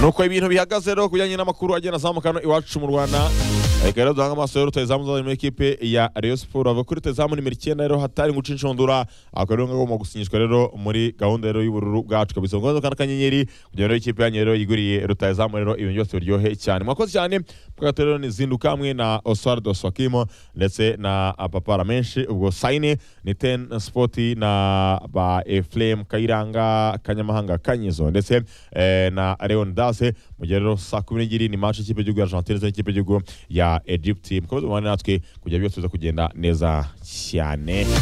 nuko ibintu bihagaze rero ku bijyanye n'amakuru agenda azamuka hano iwacu mu rwanda reka rero duhange amaso rero rutayizamu uzazanye muri ekipe ya rayon siporo bava kuri rutayizamu nimero icyenda rero hatari guca inshundura akaba rero ngagomba gusinyishwa rero muri gahunda rero y'ubururu bwacu kabisa ngo nzo kanyenyeri kugira ngo ikipe yanyu rero yiguriye rutayizamu rero ibintu byose biryohe cyane mwakoze cyane bwato rero ni zinduka hamwe na oswaldo swakimo ndetse na papara menshi ubwo sayine ni ten spoti na ba efuremu kayiranga kanyamahanga kanyizo ndetse eh, na leon dase mu gihe rero saa kumi n'ebyiri ni match y'ikipe y'igihugu ya argentine ndetse n'ikipe y'igihugu ya egypte mukomeze mubane natwe kugira byose biza kugenda neza cyane